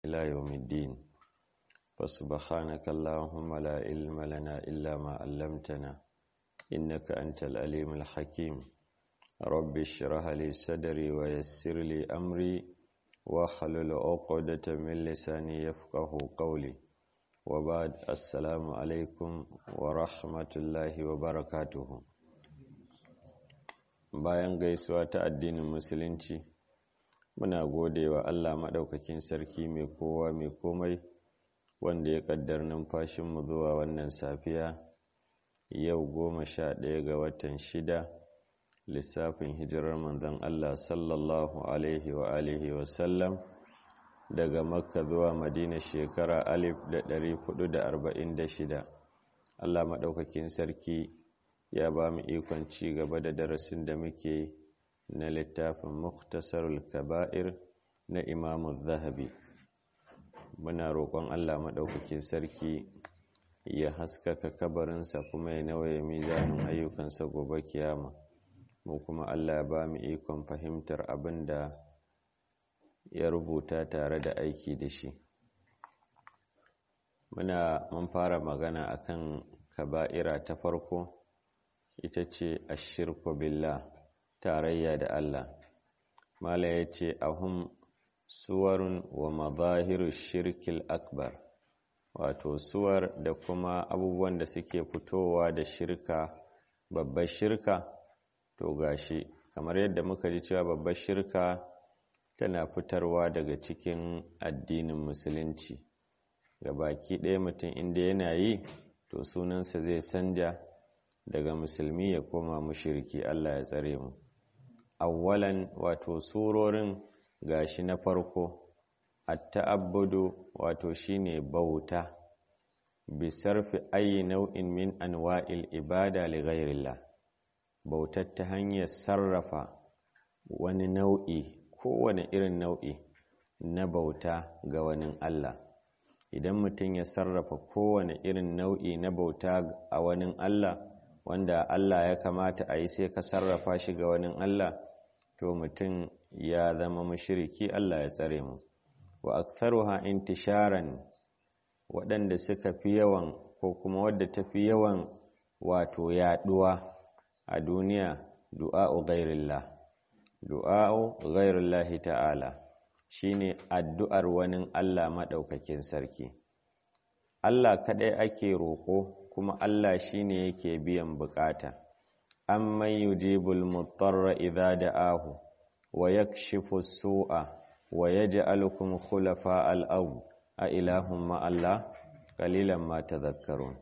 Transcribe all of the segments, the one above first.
إلى يوم الدين فسبحانك اللهم لا علم لنا إلا ما علمتنا إنك أنت الأليم الحكيم رب اشرح لي صدري ويسر لي أمري واحلل عقدة من لساني يفقه قولي وبعد السلام عليكم ورحمة الله وبركاته bayan gaisuwa ta addinin musulunci muna gode wa Allah maɗaukakin sarki mai kowa mai komai wanda ya ƙaddar numfashinmu zuwa wannan safiya yau goma sha ɗaya ga watan shida lissafin hijirar manzon Allah sallallahu alaihi wa alihi wa sallam daga makka zuwa madina shekara alif da ɗari hudu da arba'in da shida Allah maɗaukakin sarki ya ba mu ikon ci gaba da darasin da muke na littafin muktasarul kaba'ir na imamu zahabi muna roƙon Allah maɗaukakin sarki ya haskaka kabarinsa kuma ya nawaye mizanin ayyukansa gobe kiyama mu kuma Allah ya ba mu ikon fahimtar abin da ya rubuta tare da aiki da shi muna mun fara magana akan kaba'ira ta farko ita ce ashirku billah tarayya da Allah mala ya ce ahum suwarun wa mazahiru shirkil akbar wato suwar da kuma abubuwan da suke fitowa da shirka babbar shirka to gashi kamar yadda muka ji cewa babbar shirka tana fitarwa daga cikin addinin musulunci ga baki ɗaya mutum inda yana yi to sunansa zai sanja daga musulmi ya koma mushirki Allah ya tsare mu awwalan wato surorin gashi na farko at-ta'abbudu wato shine bauta bi sarfi ayi nau'in min anwa'il ibada li ghairillah bautar ta hanyar sarrafa wani nau'i kowane irin nau'i na bauta ga wani Allah idan mutum ya sarrafa kowane irin nau'i na bauta a wani Allah wanda Allah ya kamata a yi sai ka sarrafa shi ga wani Allah to mutum ya zama mashiriki Allah ya tsare mu wa aktharuha intisharan waɗanda suka fi yawan ko kuma wadda ta fi yawan wato yaɗuwa a duniya du'a'u ghairillah du'a'u ghairillahi ta'ala shine addu'ar wani Allah maɗaukakin sarki Allah kaɗai ake roƙo kuma Allah shine yake biyan bukata amman yujibul mutarra idza da'ahu wa yakshifu su'a wa yaj'alukum khulafa al-ard a ilahum ma Allah qalilan ma tadhakkarun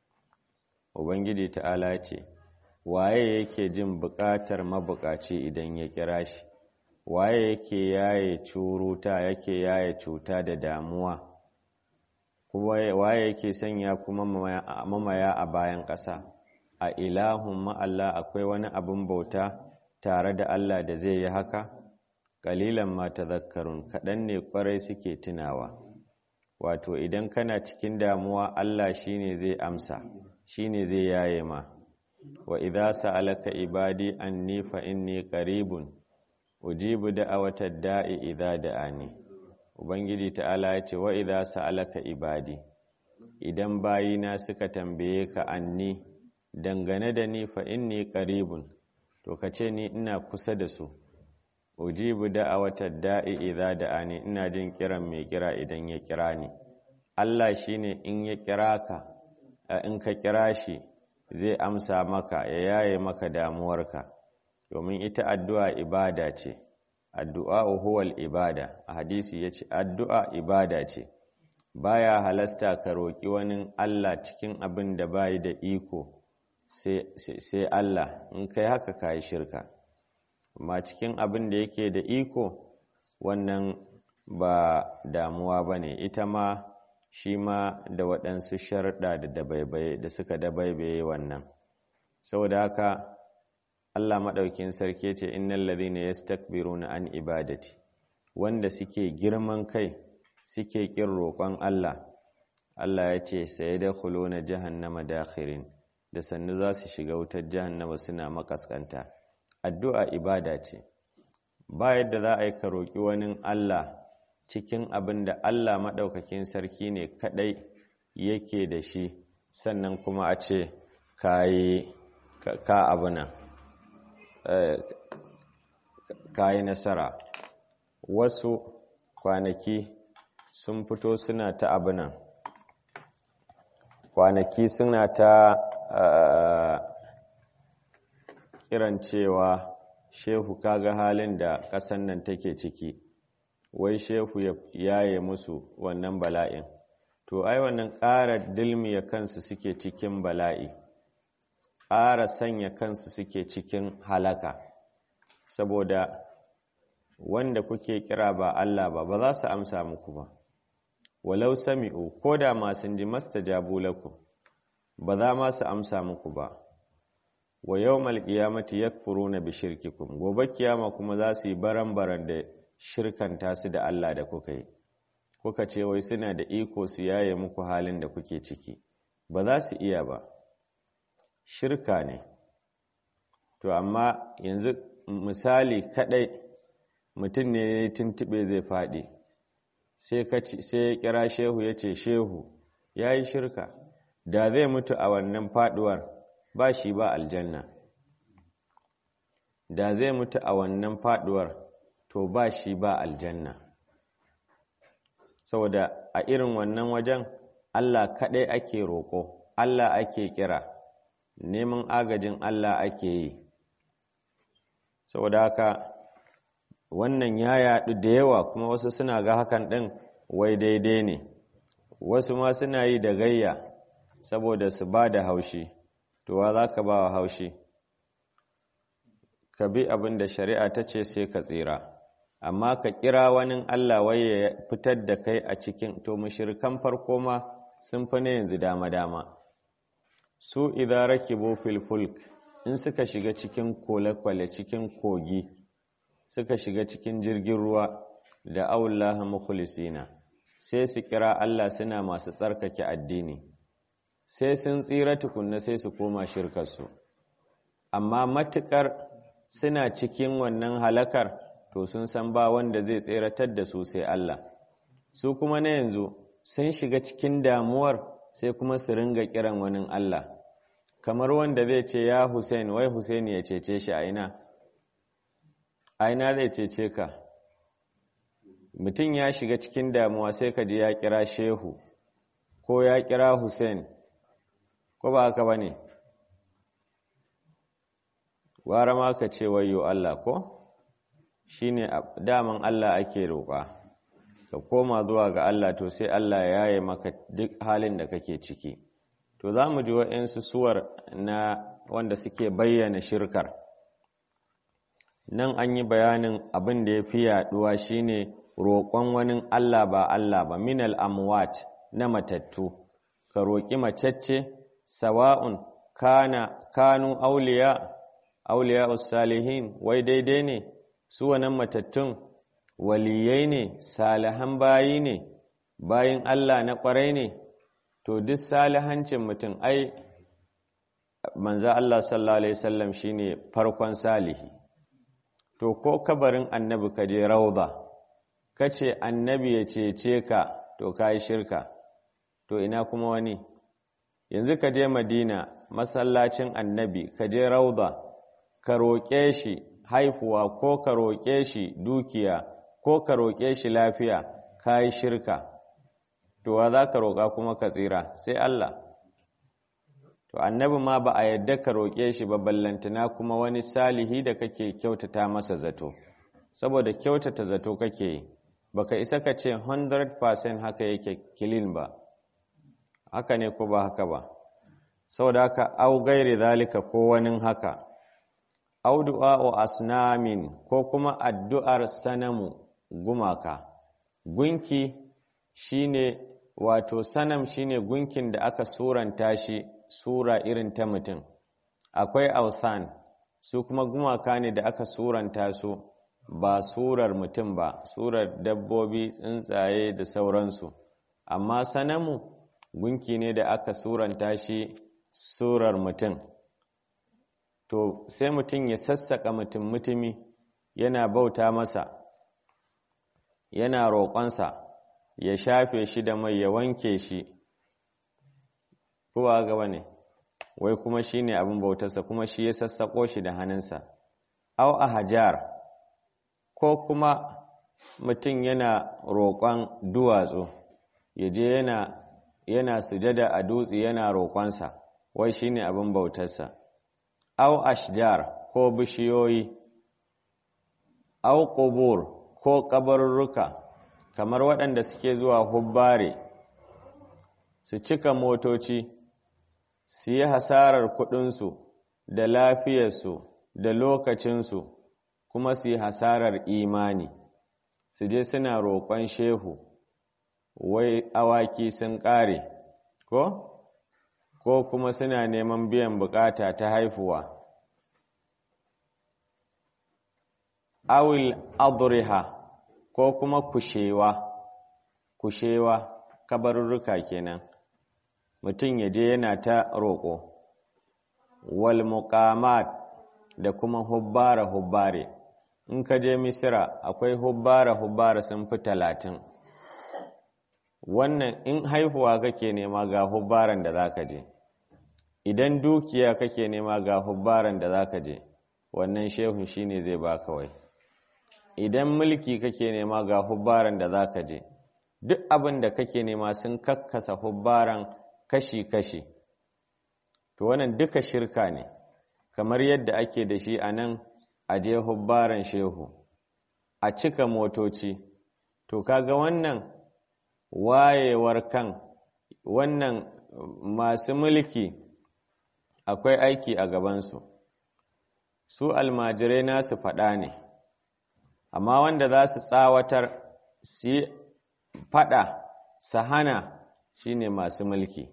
ubangiji ta'ala ce waye yake jin bukatar mabukaci idan ya kira shi waye yake yaye curuta yake yaye cuta da damuwa kuma waye yake sanya kuma mamaya a bayan ƙasa a ilahun ma'alla akwai wani abin bauta tare da Allah da zai yi haka ƙalilan ma tazakkarun kaɗan ne ƙwarai suke tunawa wato idan kana cikin damuwa Allah shine zai amsa shine zai yaye ma wa idza sa'alaka ibadi anni fa inni qaribun ujibu da'awatad da'i idza da'ani ubangiji ta'ala ya ce wa idza sa'alaka ibadi idan bayina suka tambaye ka anni dangane da ni fa inni qaribun to kace ni ina kusa da su ujibu da'awatad da'i idza da'ani ina jin kiran mai kira idan ya kira ni Allah shine in ya kira ka in ka kira shi zai amsa maka ya yaye maka damuwarka domin ita addu'a ibada ce addu'a huwal ibada a hadisi ya ce addu'a ibada ce baya halasta ka roƙi wani Allah cikin abin da bayi da iko sai Allah in kai haka ka yi shirka amma cikin abin da yake da iko wannan ba damuwa ba ne ita ma shi ma da waɗansu sharɗa da dabaibaye da suka dabaibaye wannan saboda haka Allah maɗaukin sarki ce innal ladhina yastakbiruna an ibadati wanda suke girman kai suke kin roƙon Allah Allah ya ce sai da khuluna jahannama dakhirin da sannu za su shiga wutar jahannama suna makaskanta addu'a ibada ce ba yadda za a yi ka roƙi wani Allah cikin abin da Allah maɗaukakin sarki ne kaɗai yake da shi sannan kuma a ce ka abuna ka yi nasara wasu kwanaki sun fito suna ta abunan kwanaki suna ta kiran cewa shehu kaga halin da ƙasan nan take ciki wai shehu ya yaye musu wannan bala'in to ai wannan ƙara dilmiya kansu suke cikin bala'i ƙara sanya kansu suke cikin halaka saboda wanda kuke kira ba Allah ba ba za su amsa muku ba walau sami'u ko da masu ji mastajabu lakum ba za ma su amsa muku ba wa yawmal qiyamati yakfuruna bi shirkikum gobe kiyama kuma za su yi baran-baran da shirkanta su da Allah da kuka yi kuka ce wai suna da iko su yaye muku halin da kuke ciki ba za su iya ba shirka ne to amma yanzu misali kadai mutum ne ya tuntube zai faɗi sai ya kira shehu ya ce shehu ya yi shirka da zai mutu a wannan faɗuwar ba shi ba aljanna da zai mutu a wannan faɗuwar to ba shi ba aljanna saboda a irin wannan wajen Allah kaɗai ake roƙo Allah ake kira neman agajin Allah ake yi saboda haka wannan ya yaɗu da yawa kuma wasu suna ga hakan ɗin wai daidai ne wasu ma suna yi da gayya saboda su ba da haushi to wa za ka ba wa haushi ka bi abin da shari'a ta ce sai ka tsira amma ka kira wani Allah wai ya fitar da kai a cikin to mushrikan farko ma sun fi ne yanzu dama-dama su idan rakibu fil fulk in suka shiga cikin kwale-kwale cikin kogi suka shiga cikin jirgin ruwa da aullaha mukhlisina sai su kira Allah suna masu tsarkake addini sai sun tsira tukunna sai su koma shirkarsu amma matukar suna cikin wannan halakar to sun san ba wanda zai tseratar da su sai Allah su kuma na yanzu sun shiga cikin damuwar sai kuma su ringa kiran wani Allah kamar wanda zai ce ya Hussein wai Hussein ya cece shi a ina a ina zai cece ka mutum ya shiga cikin damuwa sai ka ji ya kira shehu ko ya kira Hussein ko ba haka ba ne gwara ma ka ce wayo Allah ko shi ne daman Allah ake roƙa ka koma zuwa ga Allah to sai Allah ya yaye maka duk halin da kake ciki to za mu ji waɗansu suwar na wanda suke bayyana shirkar nan an yi bayanin abin da ya fi yaɗuwa shine roƙon wani Allah ba Allah ba minal amwat na matattu ka roƙi macecce sawa'un kana kanu auliya auliya salihin wai daidai ne su wannan matattun waliyai ne salihan bayi ne bayin Allah na ƙwarai ne to duk salihancin mutum ai manzo Allah sallallahu alaihi wasallam shine farkon salihi to ko kabarin annabi ka je rauda kace annabi ya cece ka to kai shirka to ina kuma wani yanzu ka je madina masallacin annabi ka je rauda ka roƙe shi haifuwa ko ka roƙe shi dukiya ko ka roƙe shi lafiya ka yi shirka to wa za ka roƙa kuma ka tsira sai Allah to annabi ma ba a yadda ka roƙe shi ba ballantana kuma wani salihi da kake kyautata masa zato saboda kyautata zato kake yi baka isa ka ce 100% haka yake kilin ba haka ne ko ba haka ba saboda haka au gairi zalika ko wani haka au du'a'u asnamin ko kuma addu'ar sanamu gumaka gunki shine wato sanam shine gunkin da aka suranta shi sura irin ta mutum akwai authan su kuma gumaka ne da aka suranta su ba surar mutum ba surar dabbobi tsuntsaye da sauransu amma sanamu gunki ne da aka suranta shi surar mutum to sai mutum ya sassaka mutum mutumi yana bauta masa yana roƙonsa ya shafe shi da mai ya wanke shi kowa gaba ne wai kuma shi ne abin bautarsa kuma shi ya sassaƙo shi da hannunsa au a hajar ko kuma mutum yana roƙon duwatsu ya je yana yana sujada a dutse yana roƙonsa wai shi ne abin bautarsa au ashjar ko bishiyoyi au ƙubur ko ƙabarurruka kamar waɗanda suke zuwa hubbare su cika motoci su yi hasarar kuɗinsu da lafiyarsu da lokacinsu kuma su yi hasarar imani su je suna roƙon shehu wai awaki sun ƙare ko ko kuma suna neman biyan bukata ta haifuwa awil adriha ko kuma kushewa kushewa kabarurruka kenan mutum ya je yana ta roƙo wal muqamat da kuma hubbara hubbare in ka je misira akwai hubbara hubbara sun fi talatin wannan in haihuwa kake nema ga hubbaran da zaka je idan dukiya kake nema ga hubbaran da zaka je wannan shehun shine zai baka wai idan mulki kake nema ga hubbaran da zaka je duk abin da kake nema sun kakkasa hubbaran kashi-kashi to wannan duka shirka ne kamar yadda ake da shi a nan a je hubbaran shehu a cika motoci to kaga wannan wayewar kan wannan masu mulki akwai aiki a gabansu su almajirai nasu faɗa ne amma wanda za su tsawatar su faɗa su hana shine masu mulki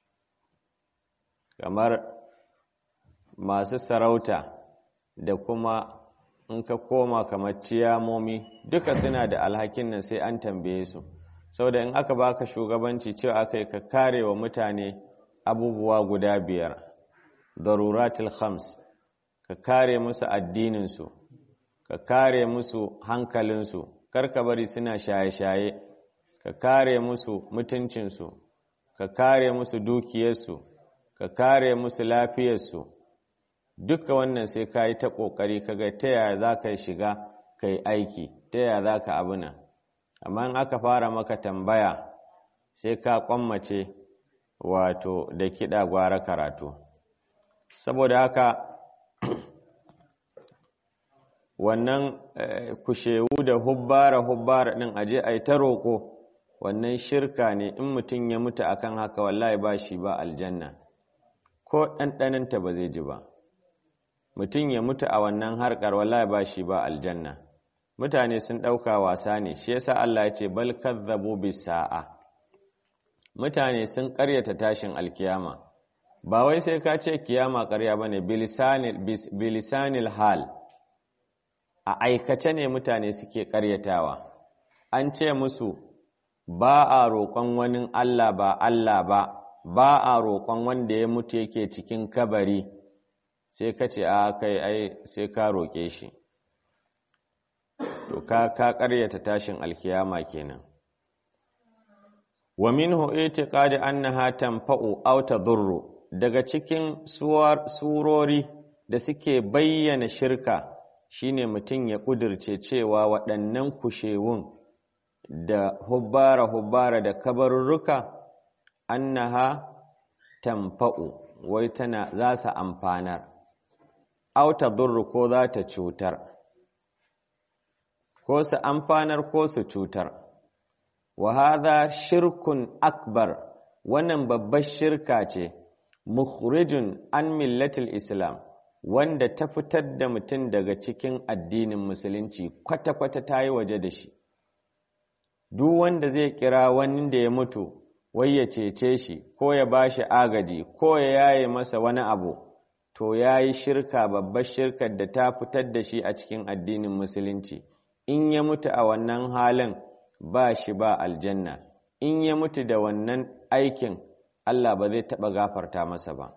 kamar masu sarauta da kuma in ka koma kamar ciyamomi duka suna da alhakin nan sai an tambaye su saboda in aka baka shugabanci cewa aka yi ka kare wa mutane abubuwa guda biyar daruratul khams ka kare musu addininsu ka kare musu hankalinsu karka bari suna shaye-shaye ka kare musu mutuncinsu ka kare musu dukiyarsu ka kare musu lafiyarsu duka wannan sai ka yi ta ƙoƙari kaga ta yaya za ka shiga ka yi aiki ta yaya za ka abuna amma in aka fara maka tambaya sai ka kwammace wato da kiɗa gwara karatu saboda haka wannan kushewu da hubbara hubbara ɗin aje a yi ta roƙo wannan shirka ne in mutum ya mutu akan haka wallahi ba shi ba aljanna ko ɗanɗaninta ba zai ji ba mutum ya mutu a wannan harkar wallahi ba shi ba aljanna mutane sun ɗauka wasa ne shi yasa Allah ya ce bal kazzabu bis sa'a mutane sun ƙaryata tashin alkiyama ba wai sai ka ce kiyama ƙarya bane bilisanil hal a aikace ne mutane suke ƙaryatawa an ce musu ba a roƙon wani Allah ba Allah ba ba a roƙon wanda ya mutu yake cikin kabari sai ka ce a kai ai sai ka roƙe shi to ka ka ƙaryata tashin alkiyama kenan wa minhu itiqadi annaha tanfa'u aw tadurru daga cikin surori da suke bayyana shirka shine mutum ya kudirce cewa waɗannan kushewun da hubbara hubbara da kabarurruka annaha tanfa'u wai tana za su amfanar aw tadurru ko za ta cutar ko su amfanar ko su cutar wa hadha shirkun akbar wannan babbar shirka ce mukhrijun an millatil islam wanda ta fitar da mutum daga cikin addinin musulunci kwata-kwata ta yi waje da shi duk wanda zai kira wani da ya mutu wai ya cece shi ko ya ba shi agaji ko ya yaye masa wani abu to ya yi shirka babbar shirkar da ta fitar da shi a cikin addinin musulunci in ya mutu a wannan halin ba shi ba aljanna in ya mutu da wannan aikin Allah ba zai taɓa gafarta masa ba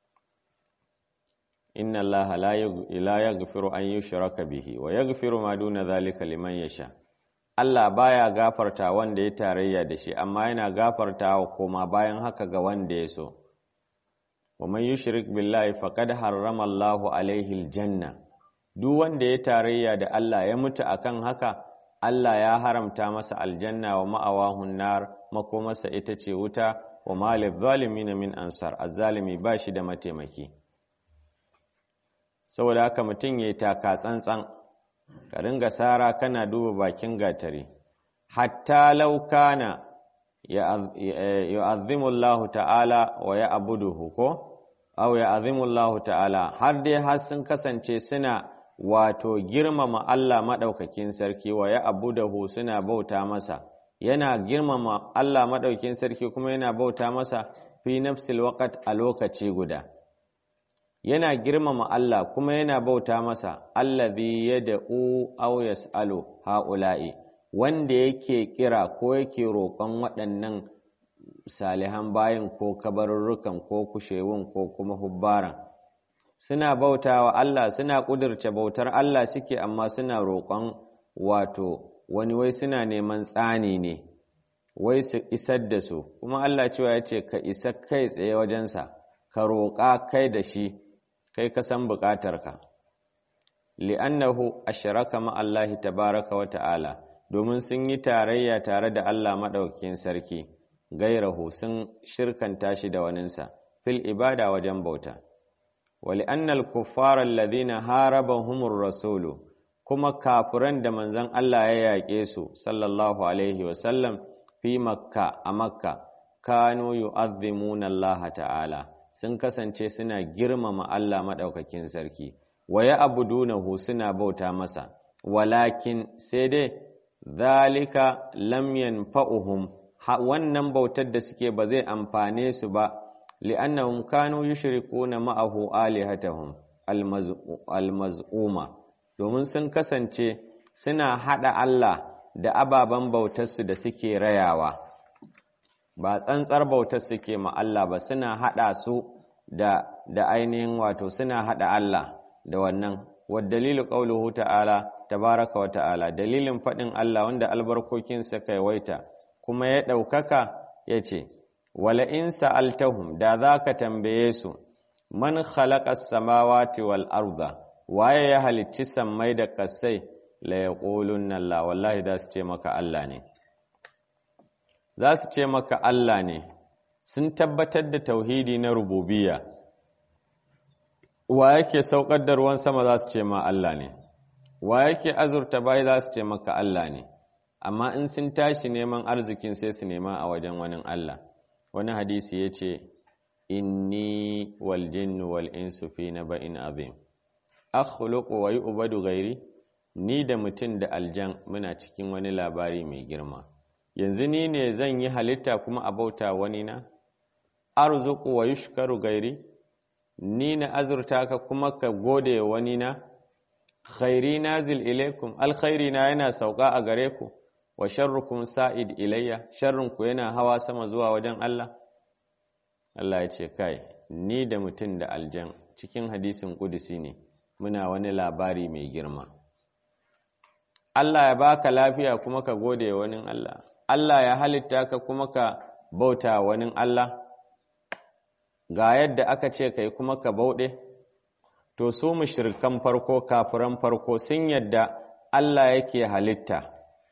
inna Allah la yaghfiru an yushraka bihi wa yaghfiru ma duna zalika liman yasha Allah baya gafarta wanda ya tarayya da shi amma yana gafarta wa koma bayan haka ga wanda ya so wa man yushrik billahi faqad harrama Allahu alaihi aljanna duk wanda ya tarayya da Allah ya mutu akan haka Allah ya haramta masa aljanna wa ma'awahun nar makomarsa ita ce wuta wa malil zalimin min ansar azzalimi ba shi da mataimaki saboda haka mutum yayi taka tsantsan ka ringa sara kana duba bakin gatari hatta law kana yu'azzimu Allah ta'ala wa ya'buduhu ko aw ya'zimu Allah ta'ala har dai har sun kasance suna wato girmama Allah madaukakin sarki wa ya'buduhu suna bauta masa yana girmama Allah madaukakin sarki kuma yana bauta masa fi nafsil waqt a lokaci guda yana girmama Allah kuma yana bauta masa allazi yad'u aw yas'alu haula'i wanda yake kira ko yake roƙon waɗannan salihan bayin ko kabarurrukan ko kushewun ko kuma hubbaran suna bauta wa Allah suna ƙudurce bautar Allah suke amma suna roƙon wato wani wai suna neman tsani ne wai su isar da su kuma Allah cewa ya ce ka isa kai tsaye wajensa ka roƙa kai da shi kai ka san buƙatarka li'annahu ashraka ma Allah tabaraka wa ta'ala domin sun yi tarayya tare da Allah maɗaukakin sarki gairahu sun shirkanta shi da waninsa fil ibada wajen bauta wali annal kuffara alladhina harabahumur rasulu kuma kafiran da manzon Allah ya yaƙe su sallallahu alaihi wa sallam fi makka a makka kanu yu'azzimuna Allah ta'ala sun kasance suna girmama Allah madaukakin sarki wa ya'budunahu suna bauta masa walakin sai dai zalika lam yanfa'uhum wannan bautar da suke ba zai amfane su ba li'annahum kanu yushrikuna ma'ahu alihatahum almaz'uma domin sun kasance suna hada Allah da ababen bautarsu da suke rayawa ba tsantsar bautar suke ma Allah ba suna hada su da da ainihin wato suna hada Allah da wannan wa dalilu qauluhu ta'ala tabaraka wa ta'ala dalilin fadin Allah wanda albarkokinsa kai waita kuma ya ɗaukaka ya ce, Wala in sa'altahum da za ka tambaye su, man khalaƙas samawati wal arda waye ya halicci sammai da ƙasai la ya ƙolun nan la wallahi za su ce maka Allah ne. Za su ce maka Allah ne, sun tabbatar da tauhidi na rububiya. Wa yake saukar da ruwan sama za su ce ma Allah ne, wa yake azurta bai za su ce maka Allah ne. amma in sun tashi neman arzikin sai su nema a wajen wani Allah wani hadisi ya ce inni wal jinnu wal insu fi naba'in azim akhluqu wa yu'badu ghairi ni da mutum da aljan muna cikin wani labari mai girma yanzu ni ne zan yi halitta kuma a bauta wani na arzuqu wa yushkaru gairi ni na azurta ka kuma ka gode wani na khairi nazil ilaikum alkhairi na yana sauka a gare ku wa sharrukum sa'id ilayya sharrunku yana hawa sama zuwa wajen Allah Allah ya ce kai ni da mutum da aljan cikin hadisin kudusi ne muna wani labari mai girma Allah ya baka lafiya kuma ka gode wani Allah Allah ya halitta ka kuma ka bauta wani Allah ga yadda aka ce kai kuma ka bauɗe to su mushrikan farko kafiran farko sun yadda Allah yake halitta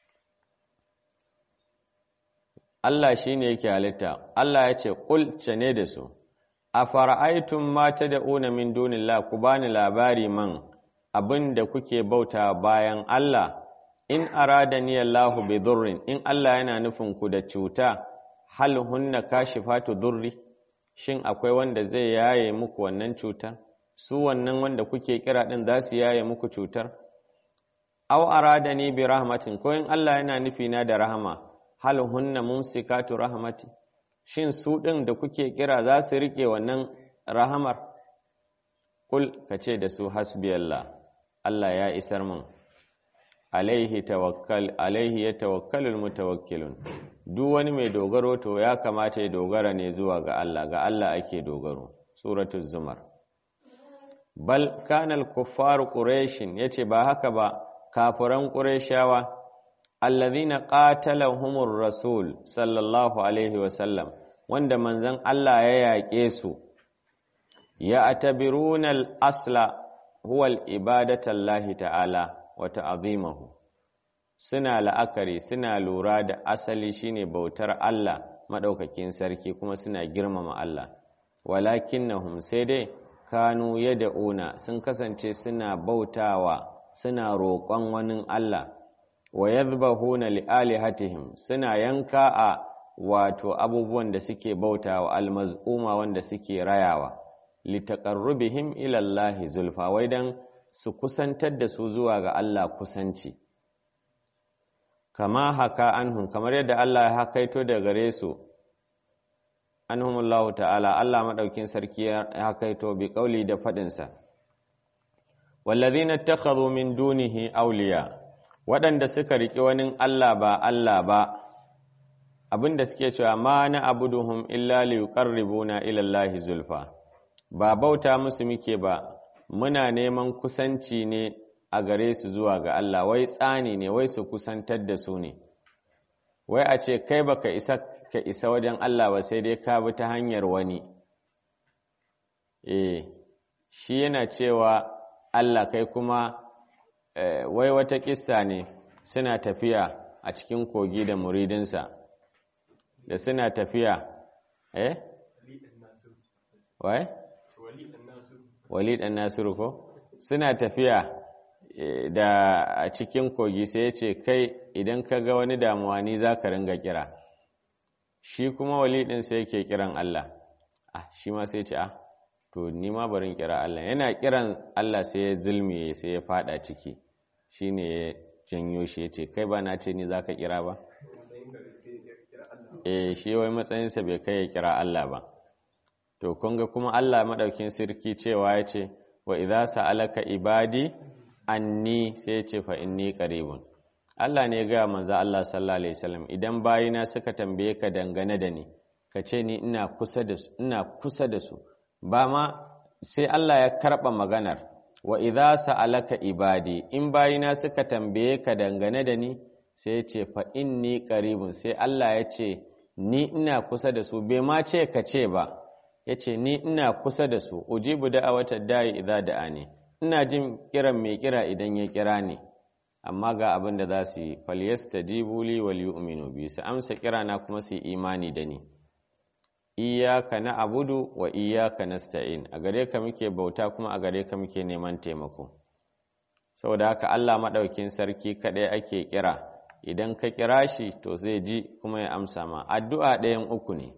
Allah shi ne yake halitta, Allah ya ce, Ƙulce ne da su, a fara'aitun mata da una min dunillah ku bani labari man abin da kuke bauta bayan Allah, in arada ni Allahu bi durrin, in Allah yana nufin ku da cuta, hal hunna kashifatu durri, shin akwai wanda zai yaye muku wannan cutar? Su wannan wanda kuke kira ɗin za su yaye muku cutar? Au arada ni bi rahmatin, ko in Allah yana nufina da rahama, hal hunna mumsikatu rahmati shin su ɗin da kuke kira za su rike wannan rahamar kul kace da su hasbi Allah Allah ya isar min alaihi tawakkal alaihi yatawakkalul mutawakkilun duk wani mai dogaro to ya kamata ya dogara ne zuwa ga Allah ga Allah ake dogaro suratul zumar bal kana al-kuffaru quraish yace ba haka ba kafiran qurayshawa allazina qatalahumur rasul sallallahu alaihi wasallam wanda manzon Allah ya yaƙe su ya atabiruna al-asla huwa al-ibadatu Allah ta'ala wa ta'zimuhu suna la'akari suna lura da asali shine bautar Allah madaukakin sarki kuma suna girmama Allah walakinnahum sai dai kanu yad'una sun kasance suna bautawa suna roƙon wani Allah wa yadhbahuna lialihatihim suna yanka a wato abubuwan da suke bautawa almaz'uma wanda suke rayawa litaqarrubihim ila Allah zulfa wai dan su kusantar da su zuwa ga Allah kusanci kama haka anhum kamar yadda Allah ya hakaito da gare su anhumullahu ta'ala Allah madaukin sarki ya hakaito bi kauli da fadin sa wallazina ittakhadhu min dunihi awliya waɗanda suka riki wani Allah ba Allah ba abinda suke cewa ma na abuduhum illa liqarribuna ila Allah zulfa ba bauta musu muke ba muna neman kusanci ne a gare su zuwa ga Allah wai tsani ne wai su kusantar da su ne wai a ce kai baka isa ka isa wajen Allah ba sai dai ka bi ta hanyar wani eh shi yana cewa Allah kai kuma wai wata kissa ne suna tafiya a cikin kogi da muridinsa da suna tafiya eh wai wali dan nasiru ko suna tafiya da a cikin kogi sai ya ce kai idan ka ga wani damuwa ni za ka ringa kira shi kuma wali ɗin sai yake kiran Allah ah shi ma sai ce ah to ni ma barin kira Allah yana kiran Allah sai ya zulmiye sai ya fada ciki shine ya janyo shi ya ce kai ba na ce ni za ka kira ba eh shi wai matsayinsa bai kai ya kira Allah ba to kun ga kuma Allah madaukin sirki cewa ya ce wa idza sa'alaka ibadi anni sai ya ce fa inni qaribun Allah ne ga manzo Allah sallallahu alaihi wasallam idan bayina suka tambaye ka dangane da ni ka ce ni ina kusa da su ina kusa da su ba ma sai Allah ya karba maganar wa idza sa'alaka ibadi in bayina suka tambaye ka dangane da ni sai ya ce fa inni qaribun sai Allah ya ce ni ina kusa da su bai ma ce ka ce ba ya ce ni ina kusa da su ujibu da'awata da'i idza da'ani ina jin kiran mai kira idan ya kira ni amma ga abin da za su yi falyastajibu li wal yu'minu bi su amsa kira na kuma su imani da ni iyyaka na'budu wa iyyaka nasta'in a gare ka muke bauta kuma a gare ka muke neman taimako saboda haka Allah madaukin sarki kadai ake kira idan ka kira shi to zai ji kuma ya amsa ma addu'a ɗayan uku ne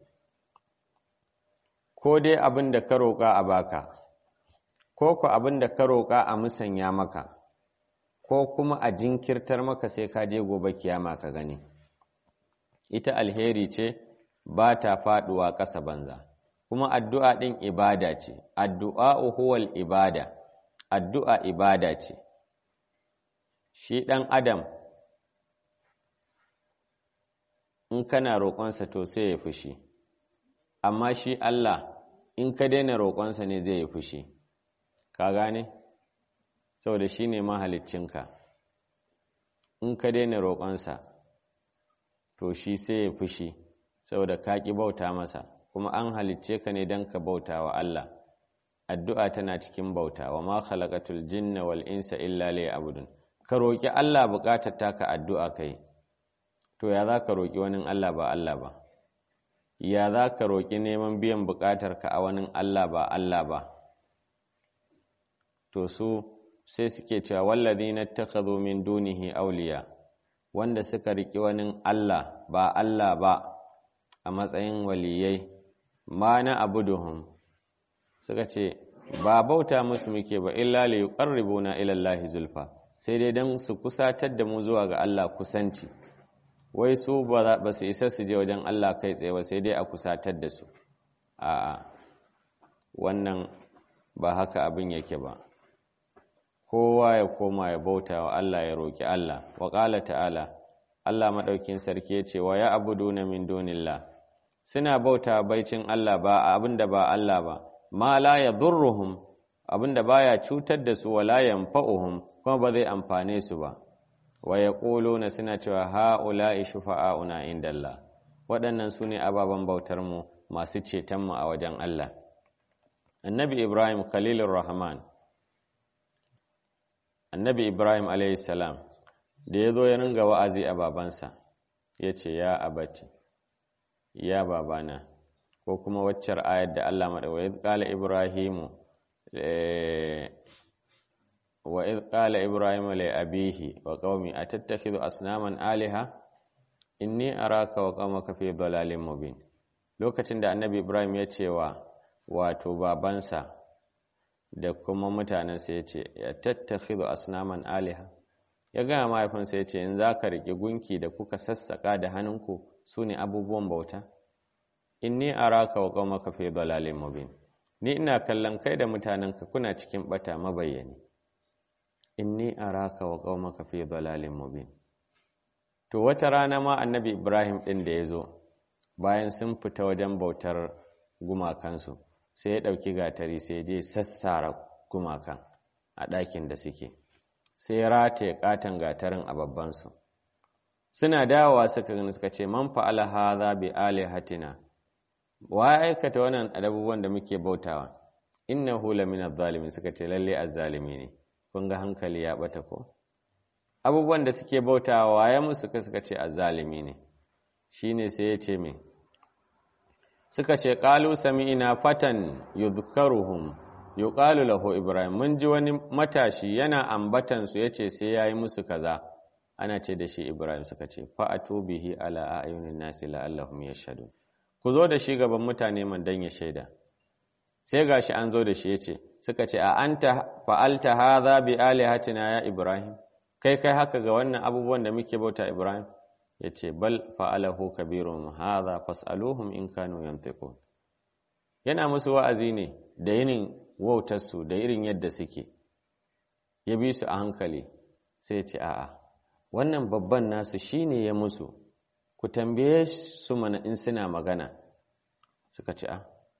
ko dai abin da ka roƙa a baka ko ku abin da ka roƙa a musanya maka ko kuma a jinkirtar maka sai ka je gobe kiyama ka gani ita alheri ce ba ta faɗuwa ƙasa banza kuma addu'a ɗin ibada ce addu'a huwal ibada addu'a ibada ce shi ɗan adam in kana roƙonsa to sai ya fushi amma shi Allah in ka daina roƙonsa ne zai yi fushi ka gane saboda shi ne mahaliccinka in ka daina roƙonsa to shi sai ya fushi saboda ka ƙi bauta masa kuma an halicce ka ne don ka bauta wa Allah addu'a tana cikin bauta wa ma khalaqatul jinna wal insa illa liya'budun ka roƙi Allah buƙatar taka addu'a kai to ya za ka roƙi wani Allah ba Allah ba ya za ka roƙi neman biyan buƙatar ka a wani Allah ba Allah ba to su sai suke cewa wallazi na takhadhu min dunihi awliya wanda suka riƙi wani Allah ba Allah ba a matsayin waliyai ma na abuduhum suka ce ba bauta musu muke ba illa li yuqarribuna ila Allah zulfa sai dai dan su kusatar da mu zuwa ga Allah kusanci wai su ba su isa su je wajen Allah kai tsaye ba sai dai a kusatar da su a'a wannan ba haka abin yake ba kowa ya koma ya bauta wa Allah ya roki Allah wa qala ta'ala Allah madaukin sarki ya ce wa ya abuduna min dunillah suna bauta baicin Allah ba abinda ba Allah ba ma la yadurruhum abinda baya cutar da su wala yanfa'uhum kuma ba zai amfane su ba wa yaquluna suna cewa haula'i shufa'auna indallah waɗannan su ne ababen bautar mu masu ceton mu a wajen Allah annabi ibrahim khalilur rahman annabi ibrahim alayhi salam da ya zo ya ringa wa'azi a babansa ya ce ya abati ya babana ko kuma waccar ayar da Allah maɗauwa ƙala ibrahimu wa iz qala ibrahimu li abihi wa qaumi atattakhidhu asnaman aliha inni araka wa qaumaka fi dhalalin mubin lokacin da annabi ibrahim ya ce wa wato babansa da kuma mutanensa ya ce ya tattakhidhu asnaman aliha ya gaya mahaifinsa ya ce in za ka riƙe gunki da kuka sassaƙa da hannunku su ne abubuwan bauta inni araka wa qaumaka fi dalalin mubin ni ina kallon kai da mutanenka kuna cikin bata mabayyani inni araka wa qaumaka fi dalalin mubin to wata rana ma annabi ibrahim din da ya zo bayan sun fita wajen bautar gumakansu sai ya ɗauki gatari sai je sassara gumakan a ɗakin da suke sai ya rataye katon gatarin a babbansu suna dawowa suka gani suka ce man fa'ala hadha bi alihatina wa aikata wannan abubuwan da muke bautawa innahu lamina zalimin suka ce lalle azzalimi ne kun ga hankali ya bata ko abubuwan da suke bautawa waye musu suka ce azzalimi ne shine sai ya ce me suka ce qalu sami'na fatan yudhkaruhum yuqalu lahu ibrahim mun ji wani matashi yana ambatan su yace sai yayi musu kaza ana ce da shi ibrahim suka ce fa'atu bihi ala ayunin nasi la'allahum yashhadun ku zo da shi gaban mutane man dan ya shaida sai gashi an zo da shi yace suka ce a anta fa'alta hadha bi alihatina ya ibrahim kai kai haka ga wannan abubuwan da muke bauta ibrahim yace bal fa'alahu kabirun hadha fas'aluhum in kanu yantiqun yana musu wa'azi ne da yinin wautarsu da irin yadda suke ya bi su a hankali sai ce a'a wannan babban nasu shine ya musu ku tambaye su mana in suna magana suka ce a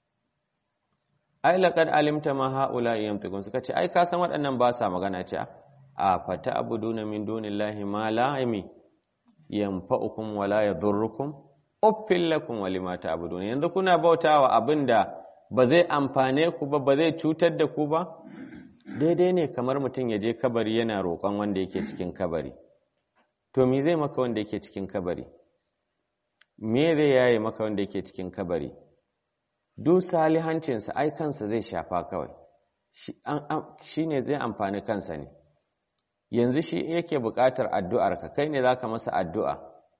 ai laqad alimta ma haula yamtikun suka ce ai ka san waɗannan ba sa magana ce a fata abuduna min dunillahi ma la yami yanfa'ukum wala yadurrukum uffil lakum wa lima ta'budun yanzu kuna bautawa abinda ba zai amfane ku ba ba zai cutar da ku ba daidai ne kamar mutum ya je kabari yana roƙon wanda yake cikin kabari to me zai maka wanda yake cikin kabari me zai yaye maka wanda yake cikin kabari duk salihancinsa ai kansa zai shafa kawai shi ne zai amfani kansa ne yanzu shi yake buƙatar addu'arka kai ne za ka masa addu'a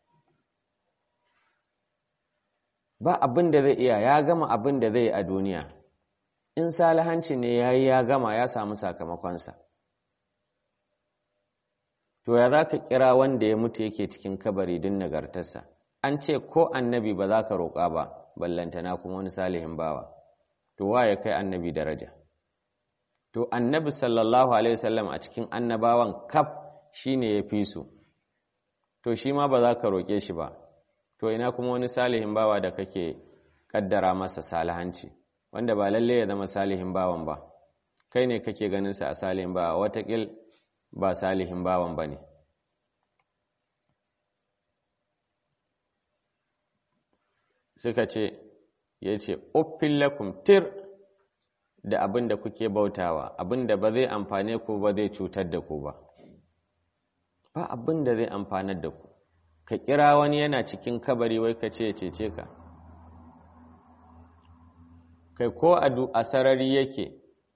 ba abin da zai iya ya gama abin da zai a duniya in salihanci ne ya yi ya gama ya samu sakamakonsa to ya za ka kira wanda ya mutu yake cikin kabari din nagartarsa an ce ko annabi ba za ka roƙa ba ballantana kuma wani salihin bawa to wa ya kai annabi daraja to annabi sallallahu alaihi wasallam a cikin annabawan kaf shine ya fi su to shi ma ba za ka roƙe shi ba to ina kuma wani salihin bawa da kake kaddara masa salihanci wanda ba lalle ya zama salihin bawan ba kai ne kake ganin sa a salihin bawa watakil ba salihin bawan ba ne suka ce ya ce uffin lakum tir da abin da kuke bautawa abin da ba zai amfane ku ba zai cutar da ku ba ba abin da zai amfanar da ku ka kira wani yana cikin kabari wai ka ce cece ka kai ko a sarari yake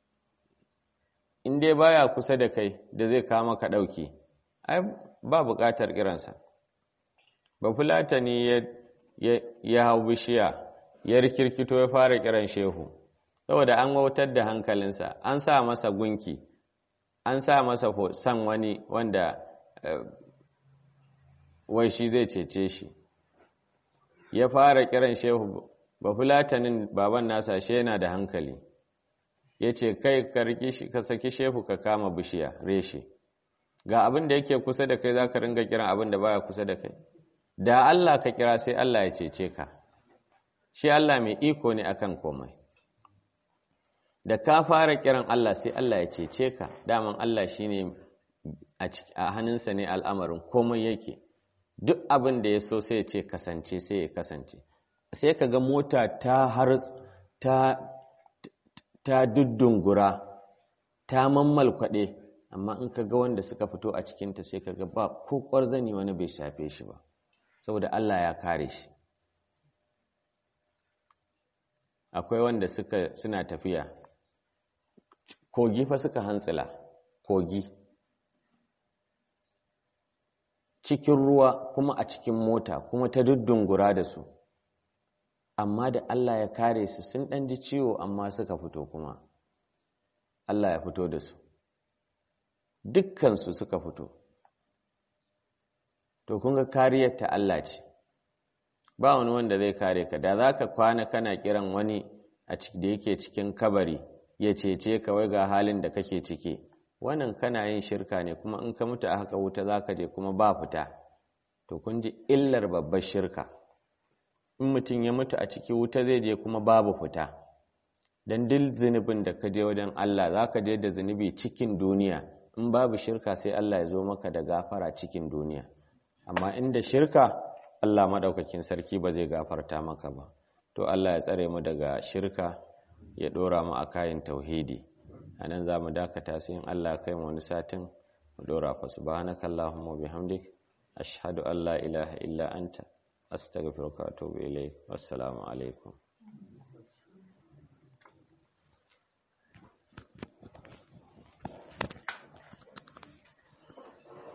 in dai baya kusa da kai da zai kama ka ɗauki ai ba buƙatar kiransa ba fulata ne ya hau bishiya ya rikirkito ya fara kiran shehu saboda an wautar da hankalinsa an sa masa gunki an sa masa san wani wanda wai shi zai cece shi ya fara kiran shehu ba fulatanin baban nasa shi yana da hankali ya ce kai ka saki shehu ka kama bishiya reshe ga abin da yake kusa da kai za ka ringa kiran abin da baya kusa da kai da Allah ka kira sai Allah ya cece ka shi Allah mai iko ne akan komai da ka fara kiran Allah sai Allah ya cece ka daman Allah shine a hannunsa ne al'amarin komai yake duk abin da ya so sai ya ce kasance sai ya kasance sai ka ga mota ta har ta ta duddungura ta mammalkwaɗe amma in ka ga wanda suka fito a cikinta sai ka ga ba ko ƙwarzani wani bai shafe shi ba saboda Allah ya kare shi akwai wanda suka suna tafiya kogi fa suka hantsila kogi cikin ruwa kuma a cikin mota kuma ta duddungura da su amma da Allah ya kare su sun ɗan ji ciwo amma suka fito kuma Allah ya fito da su dukkansu suka fito to kun ga kariyar ta Allah ce ba wani wanda zai kare ka da za ka kwana kana kiran wani a da yake cikin kabari ya cece ka wai ga halin da kake ciki wannan kana yin shirka ne kuma in ka mutu a haka wuta za ka je kuma ba fita to kun ji illar babbar shirka in mutum ya mutu a ciki wuta zai je kuma babu fita don duk zunubin da ka je wajen Allah za ka je da zunubi cikin duniya in babu shirka sai Allah ya zo maka da gafara cikin duniya amma inda shirka Allah maɗaukakin sarki ba zai gafarta maka ba to Allah ya tsare mu daga shirka ya ɗora mu a kayan tauhidi a nan za mu dakata sai in Allah kai mu wani satin mu ɗora fa subhanaka allahumma bihamdik ashhadu an la ilaha illa anta astaghfiruka wa atubu ilayk wassalamu alaikum